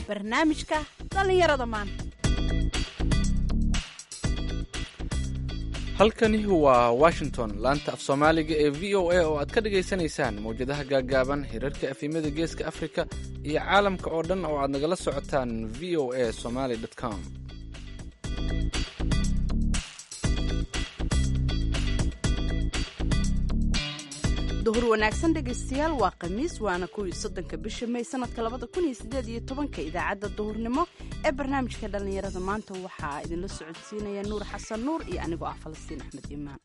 barnaamijka dhallinyarada maanta halkani waa washington laanta af soomaaliga ee v o a oo aad ka dhagaysanaysaan mawjadaha gaagaaban hirarka afimada geeska afrika iyo caalamka oo dhan oo aad nagala socotaan v o a somaly com duhur wanaagsan dhegaystayaal waa khamiis waana kuwii soddonka bisha may sanadka labada kun iyo sideed iyo tobanka idaacadda duhurnimo ee barnaamijka dhallinyarada maanta waxaa idinla socodsiinaya nuur xasan nuur iyo anigoo ah falastiin axmed imaan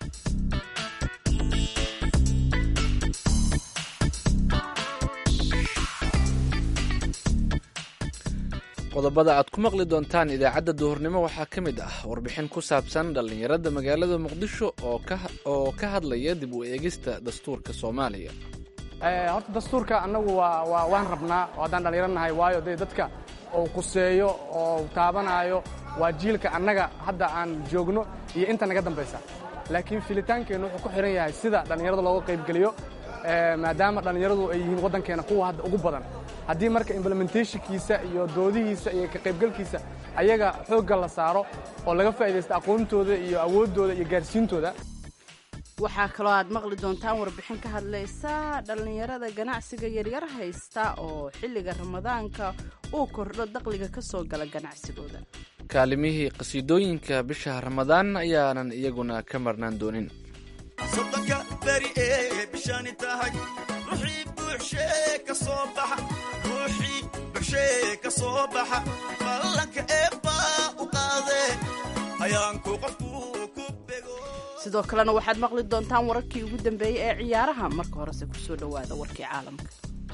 qodobada aad ku maqli doontaan idaacadda duhurnimo waxaa ka mid ah warbixin ku saabsan dhallinyarada magaalada muqdisho oo ka hadlaya dib u eegista dastuurka soomaaliya horta dastuurka annagu waan rabnaa oo haddaan dhallinyaro nahay waayo dee dadka uu quseeyo oo taabanaayo waa jiilka annaga hadda aan joogno iyo inta naga dambaysa laakiin filitaankeennu wuxuu ku xihan yahay sida dhallinyarada looga qaybgeliyo maadaama dhallinyaradu ay yihiin waddankeena kuwa hadda ugu badan haddii marka implementationkiisa iyo doodihiisa iyo ka qaybgalkiisa ayaga xoogga la saaro oo laga faa'iidaysta aqoontooda iyo awooddooda iyo gaarsiintooda waxaa kaloo aad maqli doontaan warbixin ka hadlaysa dhallinyarada ganacsiga yaryar haysta oo xilliga ramadaanka uu kordho daqliga ka soo gala ganacsigooda kaalimihii qasiidooyinka bisha ramadaan ayaanan iyaguna ka marnaan doonin sodonka beri ee bishani tahay ruuxii buuxshee ka soo baxa ruuxii buuxshee ka soo baxa ballanka eebbaa u qaadee ayaanku qofku ku bego sidoo kalena waxaad maqli doontaan wararkii ugu dambeeyey ee ciyaaraha marka horese ku soo dhowaada warkii caalamka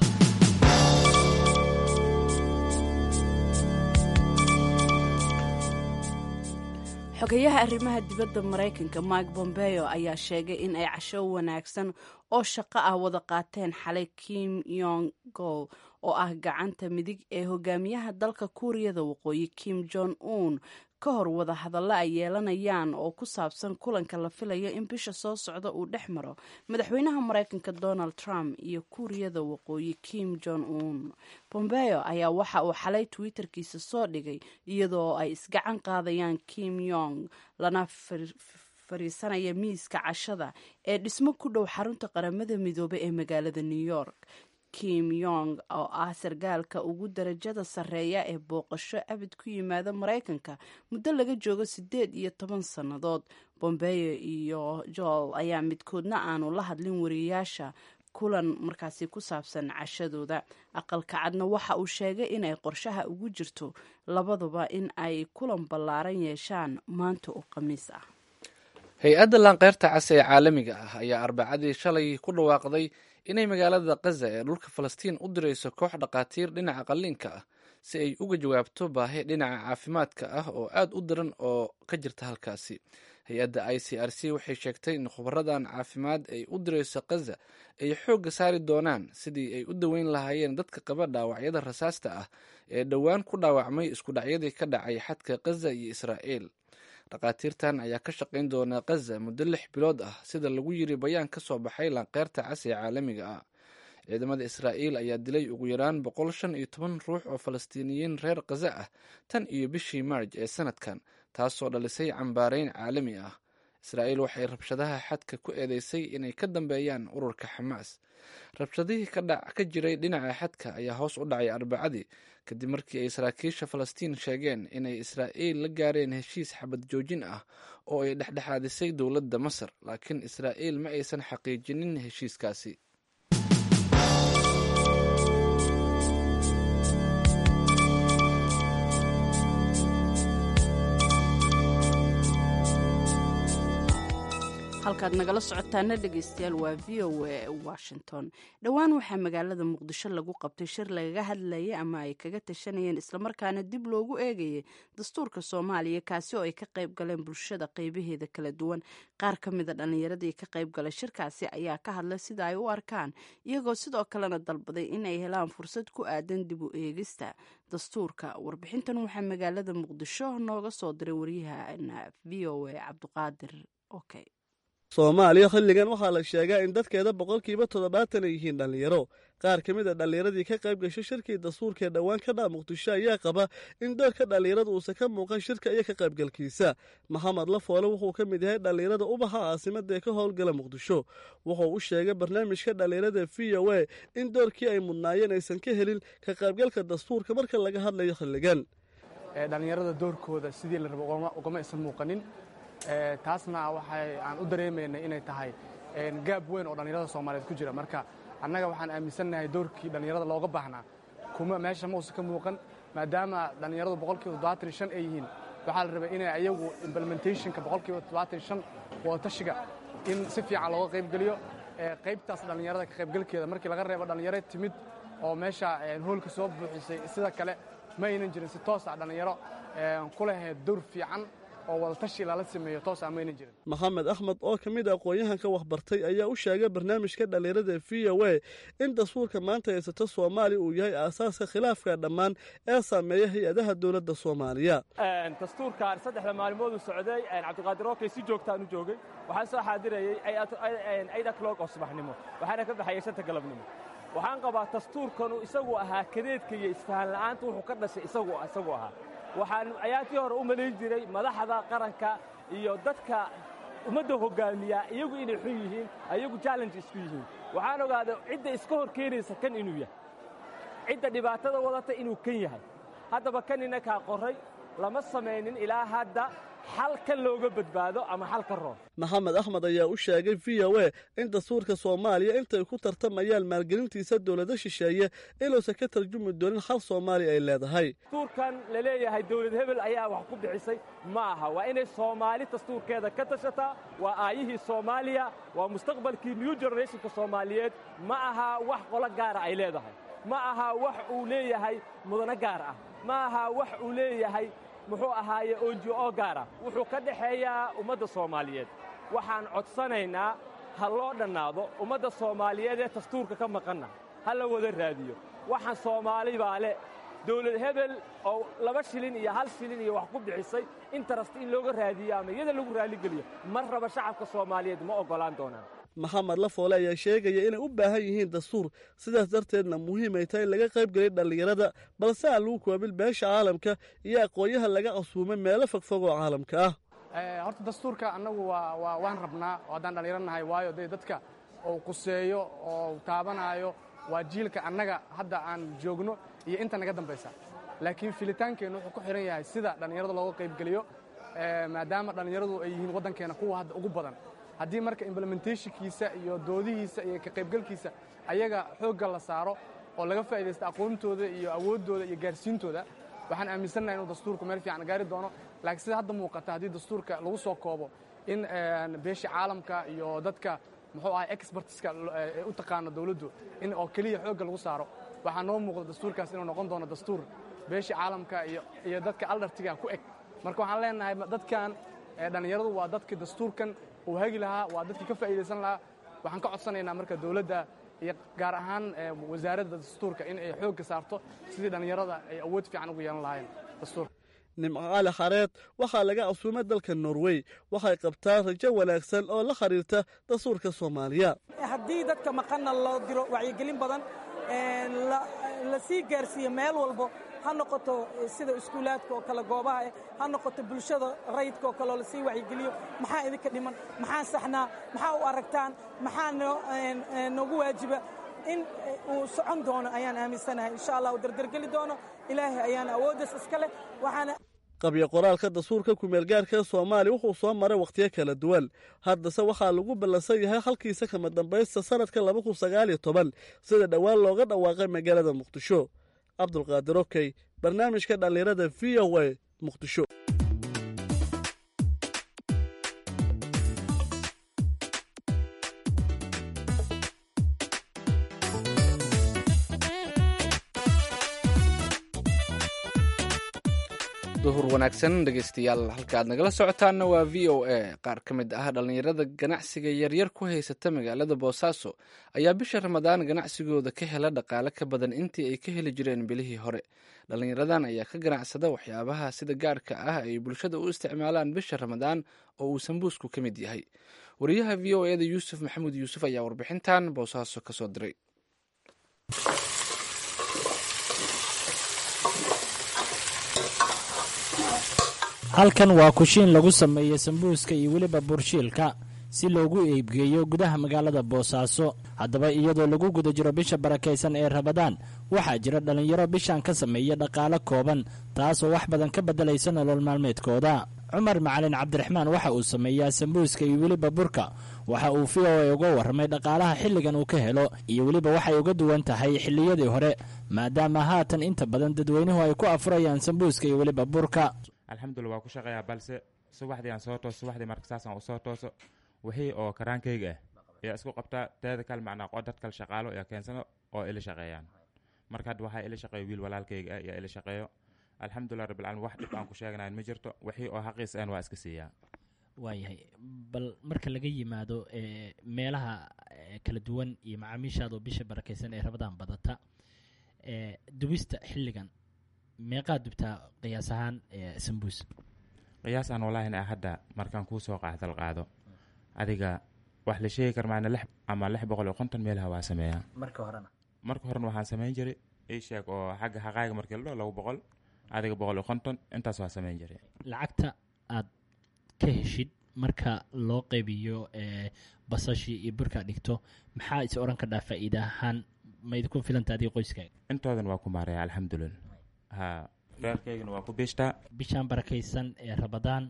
xogayaha arrimaha dibadda maraykanka mike bombeo ayaa sheegay in ay casho wanaagsan oo shaqo ah wada qaateen xalay kim yong gol oo ah gacanta midig ee hogaamiyaha dalka kuuriyada waqooyi kim jong un ka hor wada hadallo ay yeelanayaan oo ku saabsan kulanka la filayo in bisha soo socda uu dhex maro madaxweynaha maraykanka donald trump iyo kuuriyada waqooyi kim jong un bombeo ayaa waxa uu xalay twitterkiisa soo dhigay iyadoo ay isgacan qaadayaan kim yong lana fariisanaya miiska cashada ee dhismo ku dhow xarunta qaramada midoobay ee magaalada new york kim yong oo ah sargaalka ugu darajada sarreeya ee booqasho abid ku yimaada maraykanka muddo laga joogo siddeed iyo toban sannadood bombeyo iyo jool ayaa midkoodna aanu la hadlin wariyayaasha kulan markaasi ku saabsan cashadooda aqalka cadna waxa uu sheegay inay qorshaha ugu jirto labaduba in ay kulan ballaaran yeeshaan maanta oo khamiis ah hay-adda laanqeyrta cas ee caalamiga ah ayaa arbacadii shalay ku dhawaaqday inay magaalada kaza ee dhulka falastiin u dirayso koox dhakhaatiir dhinaca qalliinka ah si ay uga jawaabto baahi dhinaca caafimaadka ah oo aad u daran oo ka jirta halkaasi hay-adda i c r c waxay sheegtay in khubaradan caafimaad ay u dirayso kaza ay xoogga saari doonaan sidii ay u daweyn lahaayeen dadka qaba dhaawacyada rasaasta ah ee dhowaan ku dhaawacmay iskudhacyadii ka dhacay xadka kaza iyo israa'el dhakhaatiirtan ayaa ka shaqayn doona kaza muddo lix bilood ah sida lagu yiri bayaan ka soo baxay laanqeyrta cas ee caalamiga ah ciidamada israa'iil ayaa dilay ugu yaraan boqol shan iyo toban ruux oo falastiiniyiin reer kaza ah tan iyo bishii maarj ee sanadkan taasoo dhalisay cambaareyn caalami ah israa'iil waxay rabshadaha xadka ku eedeysay inay ka dambeeyaan ururka xamaas rabshadihii ka jiray dhinaca xadka ayaa hoos u dhacay arbacadii kadib markii ay saraakiisha falastiin sheegeen inay israa'iil la gaareen heshiis xabad joojin ah oo ay dhexdhexaadisay dowladda masar laakiin israa'iil ma aysan xaqiijinin heshiiskaasi halkaad nagala socotaana dhegaystayaal waa v o a washington dhowaan waxaa magaalada muqdisho lagu qabtay shir lagaga hadlayay ama ay kaga tashanayeen islamarkaana dib loogu eegayay dastuurka soomaaliya kaasi oo ay ka qayb galeen bulshada qeybaheeda kala duwan qaar ka mida dhallinyaradii ka qayb galay shirkaasi ayaa ka hadlay sida ay u arkaan iyagoo sidoo kalena dalbaday inay helaan fursad ku aadan dib u eegista dastuurka warbixintan waxaa magaalada muqdisho nooga soo diray waryaha v o a cabdiqaadir okay soomaaliya xilligan waxaa la sheegaa in dadkeeda boqolkiiba toddobaatan ay yihiin dhallinyaro qaar ka mid a dhallinyaradii ka qayb gashay shirkii dastuurka ee dhowaan ka dhaa muqdisho ayaa qaba in doorka dhallinyarada uusan ka muuqan shirka iyo ka qaybgalkiisa maxamed lafoole wuxuu ka mid yahay dhallinyarada ubaxa caasimada ee ka howlgala muqdisho wuxuu u sheegay barnaamijka dhallinyarada v o a in doorkii ay mudnaayeen aysan ka helin ka qaybgalka dastuurka marka laga hadlayo xilligan dhallinyarada doorkooda sidii la rabo ugama aysan muuqanin taasna waxay aan u dareemaynay inay tahay gaab weyn oo dhallinyarada soomaaliyeed ku jira marka annaga waxaan aaminsannahay doorkii dhallinyarada looga baahnaa kuma meesha mausa ka muuqan maadaama dhallinyaradu boqolkiiba toddobaatan iyo shan ay yihiin waxaa la rabay inay ayagu implementationka boqolkiiba toddobaatan iyo shan wadatashiga in si fiican looga qaybgeliyo qaybtaas dhallinyarada ka qaybgalkeeda markii laga reebo dhallinyaro timid oo meesha hoolka soo buuxisay sida kale ma aynan jirin si toos ah dhallinyaro ku lahayd dowr fiican oo wadatashi lala sameeyo toos ah ma aynan jirin maxamed axmed oo ka mid a aqoon-yahanka waxbartay ayaa u sheegay barnaamijka dhallinyarada v o a in dastuurka maanta haysato soomaaliya uu yahay aasaaska khilaafka dhammaan ee saameeya hay-adaha dowladda soomaaliya dastuurkan saddexda maalmooduu socday cabdiqaadir ookey si joogtaan u joogay waxaan soo xaadirayay aid o'clock oo subaxnimo waxaana ka baxayay shanta galabnimo waxaan qabaa dastuurkanu isagu ahaa kadeedka iyo isfahan la'aanta wuxuu ka dhashay isagu ahaa waxaan ayaantii hore u malayn jiray madaxda qaranka iyo dadka ummadda hoggaamiya iyagu inay xun yihiin ayagu challenge isku yihiin waxaan ogaaday cidda iska hor keenaysa kan inuu yahay cidda dhibaatada wadata inuu kan yahay haddaba kan inakaa qorray lama samaynin ilaa hadda xal kan looga badbaado ama xal ka roon maxamed axmed ayaa u sheegay v o a in dastuurka soomaaliya intay ku tartamayaan maalgelintiisa dowlado shisheeye inuusan ka tarjumi doonin xal soomaaliya ay leedahay dastuurkan la leeyahay dowlad hebel ayaa wax ku bixisay ma aha waa inay soomaali dastuurkeeda ka tashataa waa aayihii soomaaliya waa mustaqbalkii new generationka soomaaliyeed ma aha wax qolo gaara ay leedahay ma aha wax uu leeyahay mudano gaar ah ma aha wax uu leeyahay muxuu ahaaye onjo gaara wuxuu ka dhexeeyaa ummadda soomaaliyeed waxaan codsanaynaa ha loo dhannaado ummadda soomaaliyeed ee dastuurka ka maqanna ha la wada raadiyo waxaan soomaali baa le dowlad hebel oo laba shilin iyo hal shilin iyo wax ku bixisay interest in looga raadiyo ama iyada lagu raalligeliyo mar raba shacabka soomaaliyeed ma oggolaan doonaan maxamed lafoole ayaa sheegaya inay u baahan yihiin dastuur sidaas darteedna muhiim ay tahay in laga qayb geliya dhallinyarada balse aan lagu koobil beesha caalamka iyo aqoonyaha laga casuumay meelo fogfog oo caalamka ah horta dastuurka annagu waa waan rabnaa oo haddaan dhallinyaro nahay waayo dee dadka uu quseeyo oo taabanaayo waa jiilka annaga hadda aan joogno iyo inta naga dambaysa laakiin filitaankeennu wuxuu ku xihan yahay sida dhallinyarada looga qaybgeliyo maadaama dhallinyaradu ay yihiin waddankeena kuwa hadda ugu badan haddii marka implementationkiisa iyo doodihiisa iyo ka qaybgalkiisa ayaga xoogga la saaro oo laga faa'idaysta aqoontooda iyo awooddooda iyo gaarsiintooda waxaan aaminsannaha inuu dastuurku meel fiican gaari doono laakiin sida hadda muuqata haddii dastuurka lagu soo koobo in beesha caalamka iyo dadka muxuu ahay expertiska u taqaano dawladdu in oo keliya xoogga lagu saaro waxaa noo muuqda dastuurkaas inuu noqon doono dastuur beesha caalamka iyo dadka aldartiga ku eg marka waxaan leenahay dadkan dhallinyaradu waa dadkii dastuurkan uu hagi lahaa waa dadkii ka faa'iidaysan lahaa waxaan ka codsanaynaa marka dawladda iyo gaar ahaan wasaaradda dastuurka in ay xoogga saarto sidii dhallinyarada ay awood fiican ugu yeelan lahaayeen dastuurka nimco cali xareed waxaa laga casuumay dalka norway waxay qabtaa rajo wanaagsan oo la xiriirta dastuurka soomaaliya haddii dadka maqanna loo diro wacyigelin badan la sii gaarsiiyo meel walbo ha noqoto sida iskuulaadka oo kale goobaha ha noqoto bulshada rayidka oo kaleoo lasii wacyigeliyo maxaa idinka dhiman maxaa saxnaa maxaa u aragtaan maxaa noogu waajiba in uu socon doono ayaan aaminsanahay insha allah uu dardargeli doono ilaahay ayaana awooddaas iska leh waxaana qabyo qoraalka dastuurka kumeelgaarka soomaaliya wuxuu soo maray wakhtiyo kala duwan haddase waxaa lagu ballansan yahay halkiisa kama dambaysta sanadka laba kun sagaal iyo toban sida dhowaan looga dhawaaqay magaalada muqdisho cabdulqaadir okey barnaamijka dhallinyarada v o a muqdisho duhur wanaagsan dhegeystayaal halka aad nagala socotaanna waa v o a qaar ka mid ah dhallinyarada ganacsiga yaryar ku haysata magaalada boosaaso ayaa bisha ramadaan ganacsigooda ka hela dhaqaale ka badan intii ay ka heli jireen bilihii hore dhallinyaradan ayaa ka ganacsada waxyaabaha sida gaarka ah ay bulshada u isticmaalaan bisha ramadaan oo uu sambuusku ka mid yahay wariyaha v o eda yuusuf maxamuud yuusuf ayaa warbixintan boosaaso kasoo diray halkan waa kushiin lagu sameeyo sambuuska iyo weliba burshiilka si loogu eybgeeyo gudaha magaalada boosaaso haddaba iyadoo lagu guda jiro bisha barakaysan ee rabadaan waxaa jira dhallinyaro bishan ka sameeya dhaqaalo kooban taasoo wax badan ka beddelaysa nolol maalmeedkooda cumar macalin cabdiraxmaan waxa uu sameeyaa sambuuska iyo weliba burka waxa uu v o a uga warramay dhaqaalaha xilligan uu ka helo iyo weliba waxay uga duwan tahay xilliyadii hore maadaama haatan inta badan dadweynuhu ay ku afurayaan sambuuska iyo weliba burka alxamdulila waa ku shaqeeyaa balse subaxdii aan soo tooso subaxdii marka saasaan usoo tooso wixii oo karaankayga ah ayaa isku qabtaa teeda kale macnaa qo dad kale shaqaalo ayaa keensano oo ila shaqeeyaan marka hadda waxaa ila shaqeeyo wiil walaalkayga ah ayaa ila shaqeeyo alxamdulilah rabbilcaalamiin wax dhib aan ku sheeganayn ma jirto wixii oo xaqiis aan waa iska siiyaa waayahay bal marka laga yimaado meelaha kala duwan iyo macaamiishaadoo bisha barakaysan ee rabadaan badata dubista xilligan meeqaad dubtaa qiyaas ahaan sambuus qiyaas aan walaahina hadda markaan kuu soo qaacdal qaado adiga wax la sheegi kar maana lix ama lix boqol iyo konton meelaha waa sameeyaa marka horena marka horena waxaan samayn jiray ii sheeg oo xagga xaqaaga markii la dhao labo boqol adiga boqol iyo konton intaas waa samayn jiray lacagta aad ka heshid marka loo qaybiyo basashii iyo burkaa dhigto maxaa is oran kadhaa faa'iida ahaan ma idinku filanta adiga qoyskaaga intoodan waa ku maaraya alxamdulilah ha reerkaygana waa ku biishtaa bishaan barakaysan ee rabadaan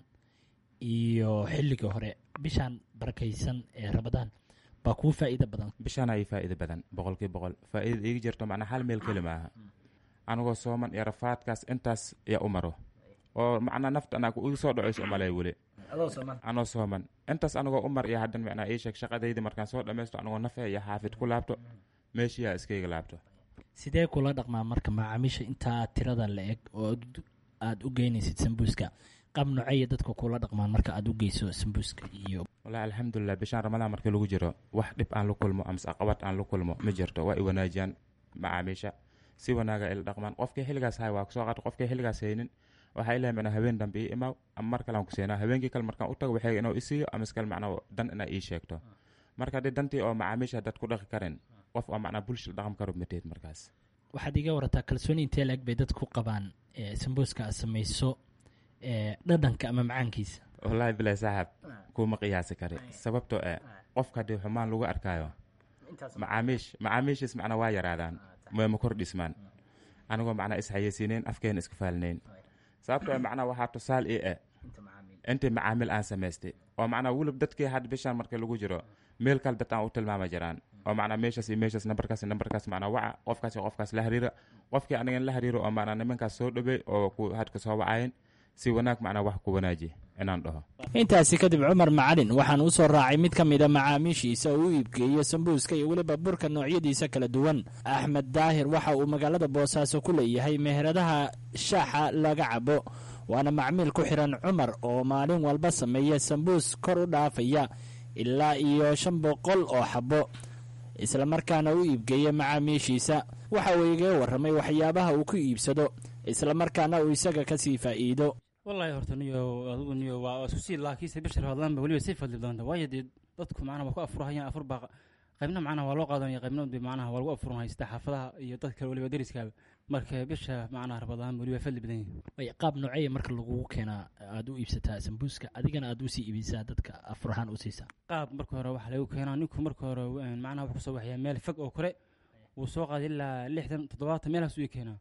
iyo xilliga hore bishaan barakaysan ee rabadaan baa kuu faa'iida badan bishaana ii faa'iida badan boqolkii boqol faa'iidada iiga jirto macnaa hal meel keli maaha anigoo sooman iyo rafaadkaas intaas yaa u maro oo macnaa nafta anaa igu soo dhacayso umalay weli anoo sooman intaas anigoo u mar iyo haddan macnaa ii sheeg shaqadaydi markaan soo dhammaysto anigoo nafe iyo xaafid ku laabto meeshiyaa iskayga laabto sidee kula dhaqmaa marka macaamiisha intaa tirada la eg oo aada u geynaysid sambuuska qaab noceeya dadka kula dhaqmaan marka aada u geyso sambuuska iyo walahi alxamdulilah bishaan ramadaan markii lagu jiro wax dhib aan la kulmo amase aqabad aan la kulmo ma jirto waa i wanaajiyaan macaamiisha si wanaaga ila dhaqmaan qofkii xilligaas hay waa kusoo qaata qofkii xilligaas haynin waxaa ilahay macnaa habeen dambe ii imaaw ama mar kale aan ku seenaa habeenkii kale markaan u tago waxay inuu isiiyo amase kale macnaa dan inaa ii sheegto marka haddii dantii oo macaamiisha dad ku dhaqi karin qof oo macnaa bulshada dhaqan karo mateed markaas waxaad iga warataa kalsooni intee la-eg bay dadku qabaan sambuuska aad samayso dhadhanka ama macaankiisa wallaahi bilaa saaxab kuma qiyaasi kari sababtoo eh qofka haddii xumaan lagu arkaayo macaamiish macaamiishiis macnaa waa yaraadaan ma kor dhismaan anigoo macnaa isxayeysiinayn afkeena isku faalinayn sababtoo macnaa waxaa tusaal ii eh intii macaamil aan samaystay oo macnaa wulib dadkii had bishaan marka lagu jiro meel kale dad aan u tilmaama jiraan oo macnaa meeshaas iyo meeshaas nambarkaas nambarkaas macnaa waca qofkaas iyo qofkaas la hariira qofkii anigan la hariiro oo macnaa nimankaas soo dhowey oo ku hadka soo wacayen si wanaag macnaa wax ku wanaaji inaan dhaho intaasi kadib cumar macalin waxaan u soo raacay mid ka mida macaamiishiisa oo u iibgeeyo sambuuska iyo weliba burka noocyadiisa kala duwan axmed daahir waxa uu magaalada boosaaso ku leeyahay meheradaha shaaxa laga cabo waana macmiil ku xiran cumar oo maalin walba sameeya sambuus kor u dhaafaya ilaa iyo shan boqol oo xabo islamarkaana u iibgeeya macaamiishiisa waxa uu igaga warramay waxyaabaha uu ku iibsado islamarkaana uu isaga ka sii faa'iido wallaahi horta niyo adigu niyo waa isku sii laakiinse bishar hadlaanba weliba sii fadli doonta waayo dee dadku macnaha waa ku afurahayaan afur baa qaybna macnaha waa loo qaadanaya qaybna de macnaha waa lagu afurun haystaa xaafadaha iyo dad kale weliba deriskaaba marka bisha macnaha rabadaan weliba fadli badan yihin qaab noceeya marka lagugu keenaa aada u iibsataa sambuuska adigana aada usii iibisaa dadka afurahaan u siisaa qaab marka hore waxaa lagu keenaa ninku marka hore macnaha wuxuu kusoo waxyaa meel fog oo kore wuu soo qaaday ilaa lixdan toddobaatan meelhaas u ii keenaa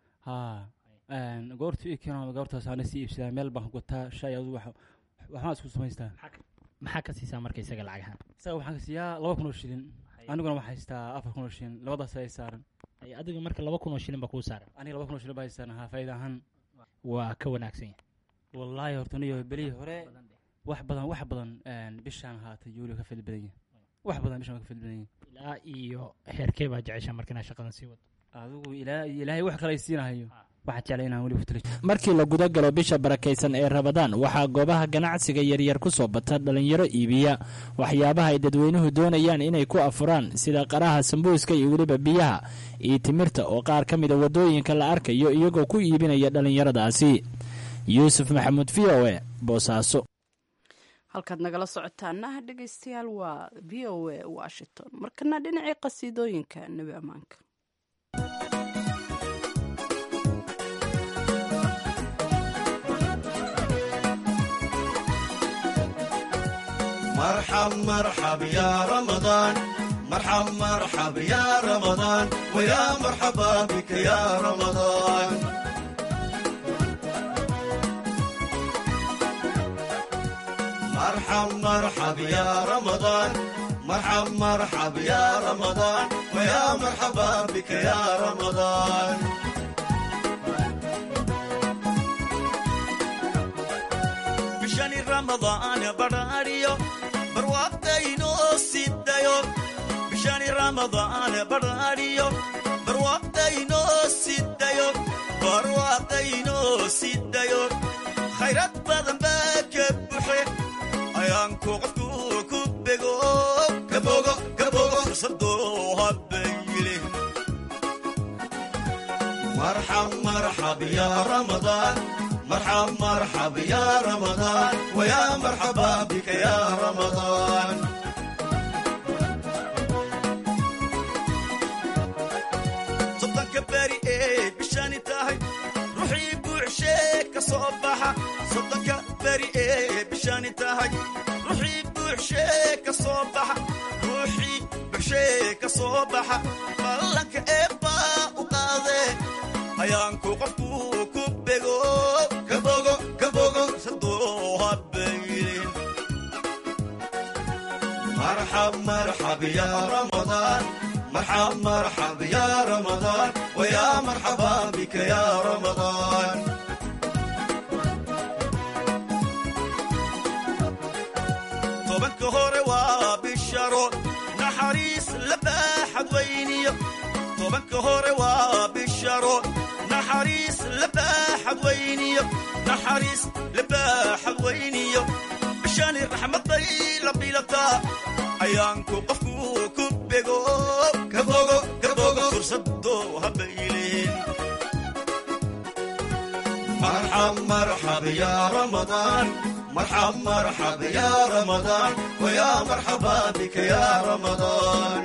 ha goortu ii keeno goortaas aana sii iibsadaa meel baan gutaa shay adu waxbaan isku samaystaa maxaa ka siisaa marka isaga lacagahaan isaga waxaan ka siiyaa laba kun oo shilin aniguna waxaa haystaa afar kun oo shilin labadaas ay saaran adiga marka laba kun oo shilin baa kuu saaran aniga laba kun oo shilin baa haystaan ha faa'iida ahaan waa ka wanaagsan yahay wallaahi horta niyo belihii hore wax badan wax badan bishaan haatay yuuli ka fadli badan yahay wax badan bishaan ka fadli badan yahay ilaa iyo heerkee baa jeceshaa marka inaad shaqadan sii wado adigu ilaa ilaahay wax kale ay siinahayo waxaa jeclay inaan weli futalo markii la guda galo bisha barakaysan ee rabadaan waxaa goobaha ganacsiga yaryar ku soo bata dhallinyaro iibiya waxyaabaha ay dadweynuhu doonayaan inay ku afuraan sida qaraha sambuuska iyo weliba biyaha iyo timirta oo qaar ka mida waddooyinka la arkayo iyagoo ku iibinaya dhallinyaradaasi yuusuf maxamuud v o e boosaaso halkaad nagala socotaana dhegeystayaal waa v o a washington markana dhinacii qasiidooyinka nebi ammaanka مرحب مرحب يا رمضان مرحب مرحب يا رمضان ويا مرحبا بك يا رمضان مرحب مرحب يا رمضان مرحب مرحب يا رمضان ويا مرحبا بك يا رمضان بشان رمضان براريو barwaaqayno sidayo bishani ramadaan barariyo barwaaqayno sidayo barwaaqayno sidayo khayrad badan baa ka buxe ayaanku qofku ku bego kabogo kabogo fursado habayile marxab marxab ya ramadaan مرحب مرحب يا رمضان ويا مرحبا بك يا رمضان صدق كباري ايه بشاني تاهي روحي بوعشيك صباحة صدق كباري ايه بشاني تاهي روحي بوعشيك صباحة روحي بوعشيك صباحة بلنك ايبا وقاضي ayaanku qofku ku bego kabogo kabogo sadoo habaylin marxab marxab ya ramadaan marxab marxab ya ramadaan waya marxaba bika ya ramadaan tobanka hore waa bisharo naxariis la baaxad weyniyo tobanka hore waa bisharo naxariis labaaxad weyniyo naxariis labaaxad weyniyo bishani raxmaday la bilataa ayaanku qofku ku bego kabogo kabogo fursado habaylin marxab marxab ya ramadaan marxab marxab ya ramadaan waya marxaba bika ya ramadaan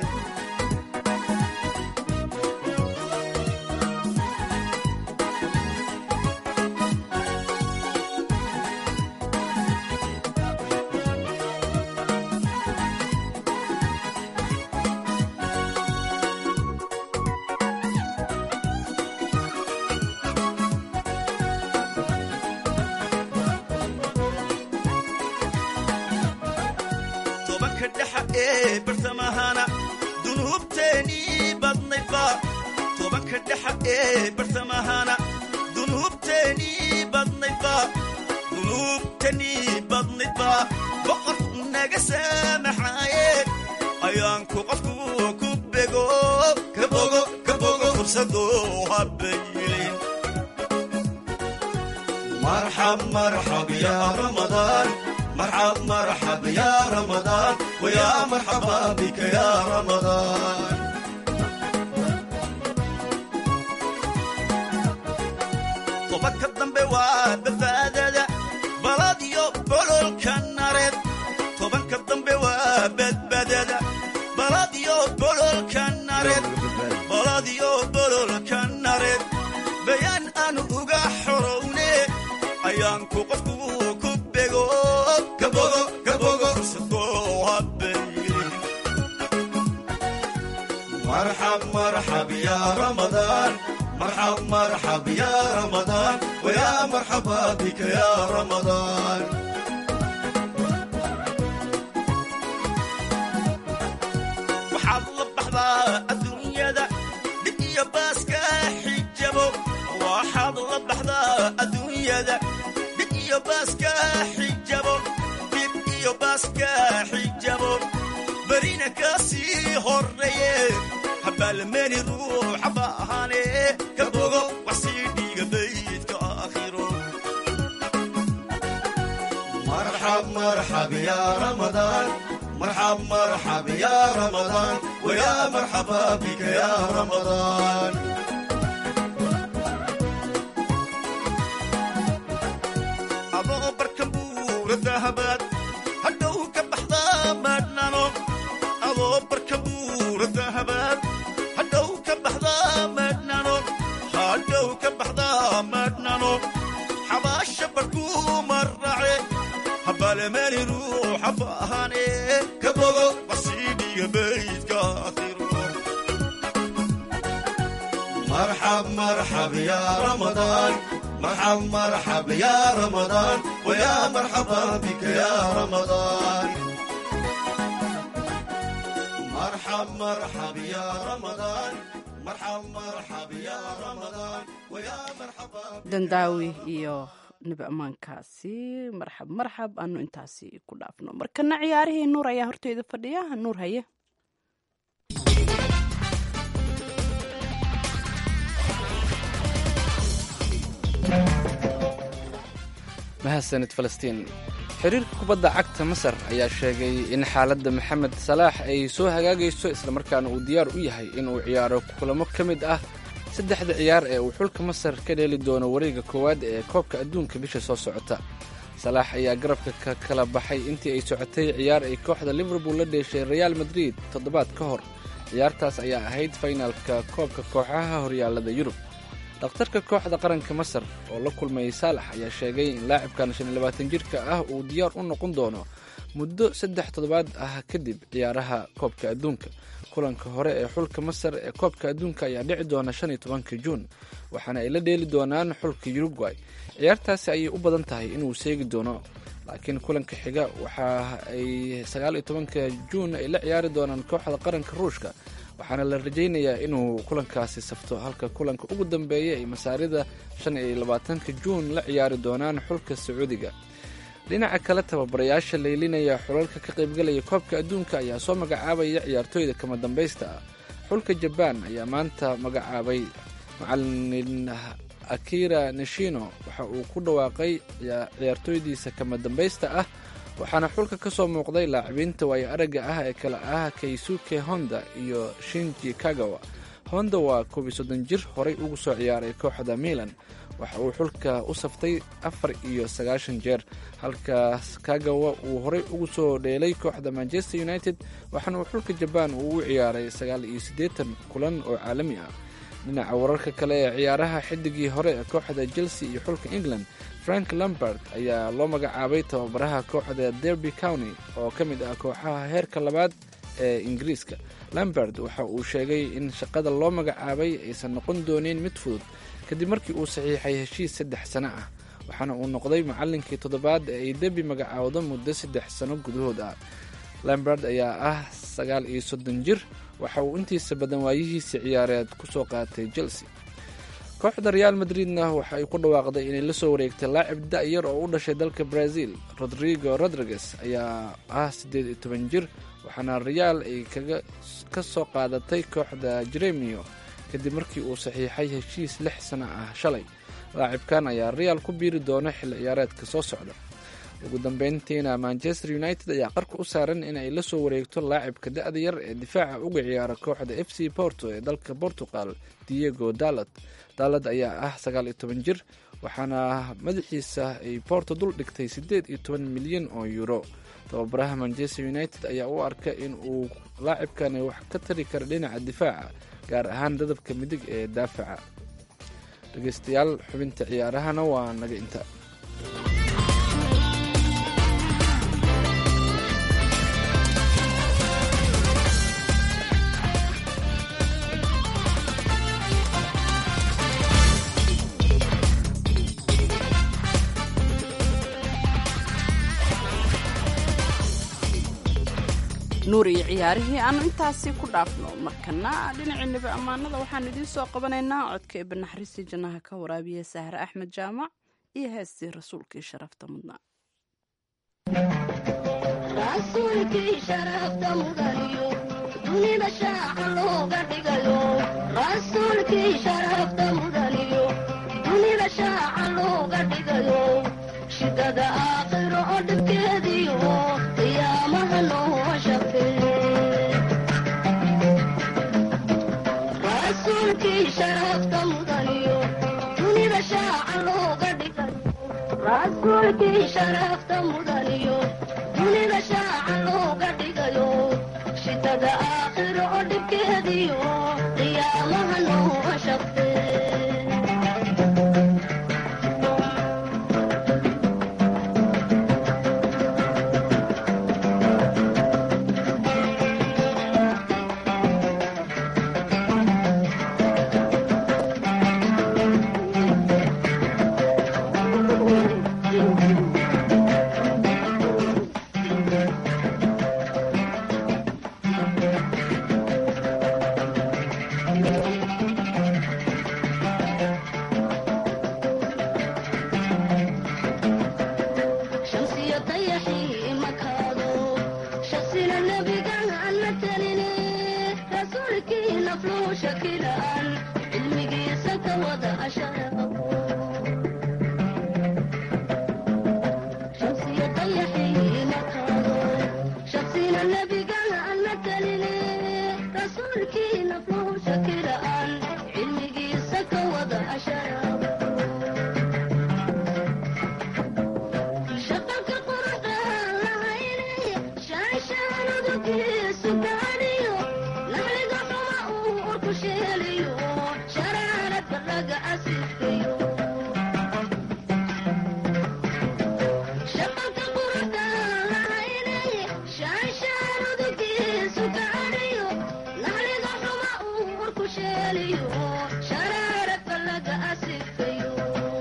tobanka dhexa ee bartamahana dunuubteenii badnaydba tobanka dhexa ee bartamahana dunuubteenii badnaydba dunuubteenii badnaydba boqor naga saamaxaaye ayaanku qofku ku bego kabogo kabogo fursado habaylin marxab marxab ya ramadaan مرحب مرحب يا رمضان ويا مرحبا بك يا رمضان طبك الضنب وبفادة بلاديو بلول كنارد طبك الضنب وبدبدة بلاديو بلول كنارد بلاديو بلول كنارد بيان أنو أغا حروني أيانكو قفكو كبغو كبغو كبغو فرصدو هبيلي مرحب مرحب يا رمضان مرحب مرحب يا رمضان ويا مرحبا بك يا رمضان waxaad la baxdaa adduunyada dhib iyo baaska xijabo waxaad la baxdaa adduunyada dhib iyo baaska xijabo dhib iyo baaska xijabo berina ka sii horeeye habaalmeeni ruuxa baahane ka bogo wax sii dhiiga رمضان مرحب مرحب يا رمضان ويا مرحبا بك يا رمضان أبو بركبور الذهبات هدو كبحضا مدنانو أبو بركبور الذهبات هدو كبحضا مدنانو هدو كبحضا مدنانو حباش بركو مرعي حبال مالي روح فهاني كبوغو وسيدي بيت كاثيرو مرحب مرحب يا رمضان مرحب مرحب يا رمضان ويا مرحبا بك يا رمضان مرحب مرحب يا رمضان مرحب مرحب يا رمضان ويا مرحبا dandaawi iyo nabi ammaankaasi marxab marxab aanu intaasi ku dhaafno markana ciyaarihii nuur ayaa horteyda fadhiya nuur haye mahadsanid falastiin xiriirka kubadda cagta masar ayaa sheegay in xaaladda maxamed salaax ay soo hagaagayso islamarkaana uu diyaar u yahay inuu ciyaaro kulamo ka mid ah saddexda ciyaar ee uu xulka masar ka dheeli doono wareega koowaad ee koobka adduunka bisha soo socota salaax ayaa garabka ka kala baxay intii ay socotay ciyaar ay kooxda liverpool la dheeshay reaal madrid toddobaad ka hor ciyaartaas ayaa ahayd faynaalka koobka kooxaha horyaallada yurub dhakhtarka kooxda qaranka masar oo la kulmayay saalax ayaa sheegay in laacibkan shan iyo labaatan jirka ah uu diyaar u noqon doono muddo saddex toddobaad ah kadib ciyaaraha koobka adduunka kulanka hore ee xulka masar ee koobka adduunka ayaa dhici doona shan iyo tobanka juun waxaana ay la dheeli doonaan xulka uruguay ciyaartaasi ayay u badan tahay inuu seegi doono laakiin kulanka xiga waxa ay sagaal iyo tobanka juun ay la ciyaari doonaan kooxda qaranka ruushka waxaana la rajaynayaa inuu kulankaasi safto halka kulanka ugu dambeeya ay masaarida shan iyo labaatanka juun la ciyaari doonaan xulka sacuudiga dhinaca kale tababarayaasha laylinaya xulalka ka qaybgalaya koobka adduunka ayaa soo magacaabaya ciyaartooyda kama dambaysta ah xulka jabaan ayaa maanta magacaabay macalin akira nishino waxa uu ku dhawaaqay ciyaartooydiisa kama dambaysta ah waxaana xulka ka soo muuqday laacibiinta waayo aragga ah ee kale ah kaysuke honda iyo shinji kagawa honda waa koob iyo soddon jir horay ugu soo ciyaaray kooxda milan waxa uu xulka u saftay afar iyo sagaashan jeer halkaas kagawa uu horay ugu soo dheelay kooxda manchester united waxaana uu xulka jabaan uu u ciyaaray sagaal iyo siddeetan kulan oo caalami ah dhinaca wararka kale ee ciyaaraha xidigii hore ee kooxda chelsea iyo xulka england frank lambert ayaa loo magacaabay tababaraha kooxda derby county oo ka mid ah kooxaha heerka labaad ee ingiriiska lambert waxa uu sheegay in shaqada loo magacaabay aysan noqon doonin mid fudud kadib markii uu saxiixay heshiis saddex sano ah waxaana uu noqday macallinkii toddobaad ee ay derby magacaawdo muddo saddex sano gudahood ah lambert ayaa ah sagaal iyo soddon jir waxa uu intiisa badan waayihiisa ciyaareed ku soo qaatay chelsea kooxda reaal madridna waxa ay ku dhawaaqday inay la soo wareegtay laacib da-yar oo u dhashay dalka brazil rodrigo rodriguez ayaa ah siddeed iyo toban jir waxaana reaal ay kaga ka soo qaadatay kooxda jeremio kadib markii uu saxiixay heshiis lix sano ah shalay laacibkan ayaa reaal ku biiri doona xilli ciyaareedka soo socda ugu dambeyntiina manchester united ayaa qarka u saaran inay la soo wareegto laacibka da-da yar ee difaaca uga ciyaara kooxda f c porto ee dalka portugal diego dalad dalad ayaa ah sagaal iyo toban jir waxaana madaxiisa ay porto dul dhigtay siddeed iyo toban milyan oo euro tababaraha manchester united ayaa u arka in uu laacibkani wax ka tari kara dhinaca difaaca gaar ahaan dadabka midig ee daafaca dhegeystayaal xubinta ciyaarahana waa naga inta nuur iyo ciyaarihii aanu intaasi ku dhaafno markana dhinacii nebi ammaanada waxaan idiin soo qabanaynaa codka eebbe naxariistii jannaha ka waraabiya sahre axmed jaamac iyo heestii rasuulkii sharafta mudnaa rasuulkii sharafta mudaniyo dunida shaaca looga dhigayo rasuulkii sharafta mudaniyo dunida shaaca looga dhigayo shidada aakhiro oo dhibkeediyo qiyaamaha noo shafee rasuulkii sharafta mudaniyo dunida shaaca looga dhigayo rasuulkii sharafta mudaniyo dunida shaaca looga dhigayo shitada aakhiro oo dhibkeediyo qiyaamaha noo shafee shamsiyo dayaxii makaado shaksina nebigan aan matalini rasuulkii nafluu shakilaan cilmigiisa ka wada asharaqo shamsiyo dayaxii makaado shaksina nebigan aan matalini rasuulkii nafluu shakilaan cilmigiisa ka wada asharaqo shaqalka quruxdaan lahayne shaanshaanadugiisu gaadhiyo naxliga xuma uu urku sheeliyo sharaaradka laga asifeyo shaqalka quruxdaan lahayne shaanshaanadugiisu gaadhiyo naxliga xuma uu urku sheeliyo sharaaradka laga asifeyo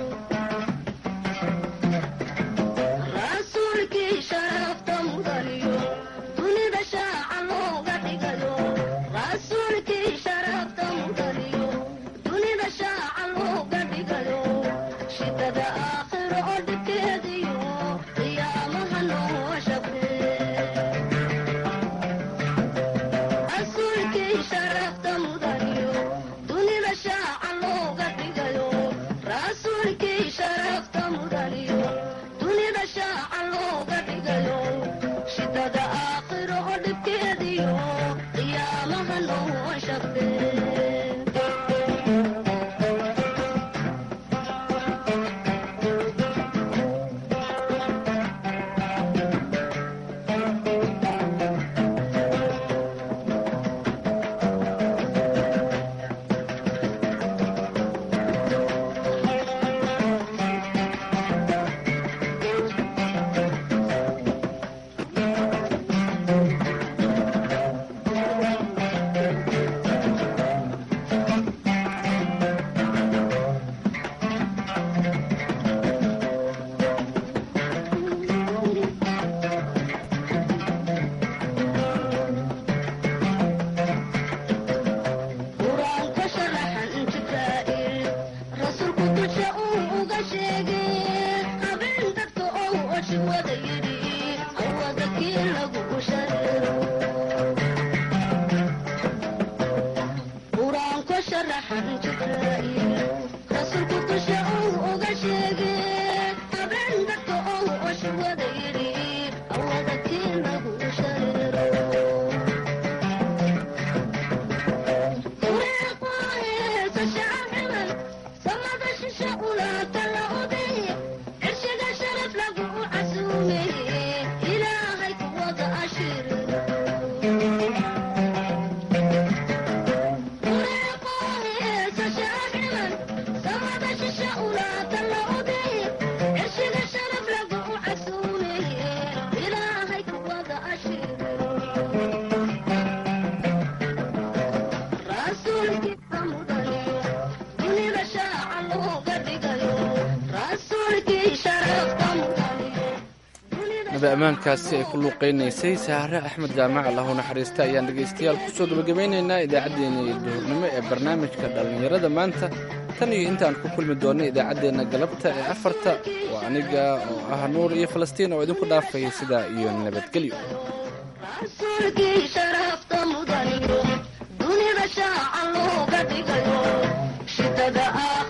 rasuulkii sharafta mudaniyo dunida shaaca looga dhigayo rasuulkii sharafta mudaniyo dunida shaaca looga dhigayo shidada aakhiro oo dhibkeediyo qiyaamaha noo shafee rasuulkii sharafta mudaniyo dunida shaaca looga dhigayo rasuulkii sharafta mudaniyo dunida shaaca looga dhigayo shidada aakhiro oo dhibkeediyo qiyaamaha noo shafee qur-aanka sharaxan jibraa'il rasuulku dusha uu uga sheegay habeen dadka ou oshi wada yidhi awada kii lagu shareero qur-aanka sharaxan jibraa'il rasuulku dusha uu uga sheegay habeen dadka ou oshi wada yidhi awada kii lagu shareero samada shisha ulaata la oday cirshiga sharaf lagu casuumay ilaahay kuwada ashiro samada shisha ulaata la oday cirshiga sharaf lagu casuumay ilaahay kuwada ashiro rasuulkiisa mudaniyo dunida shaaca looga dhigayo rasuulkii sharafta mudaniyo naba ammaankaasi ay ku luuqaynaysay saare axmed jaamac allahu naxariista ayaan dhegaystayaal kusoo gabagabeynaynaa idaacaddeenna iyo duhurnimo ee barnaamijka dhallinyarada maanta tan iyo intaan ku kulmi doonno idaacaddeenna galabta ee afarta waa aniga oo ah nuur iyo falastiin oo idinku dhaafaya sidaa iyo nabadgelyo rasuulkii sharafta mudaniyo dunida shaaca looga dhigayo shidada ah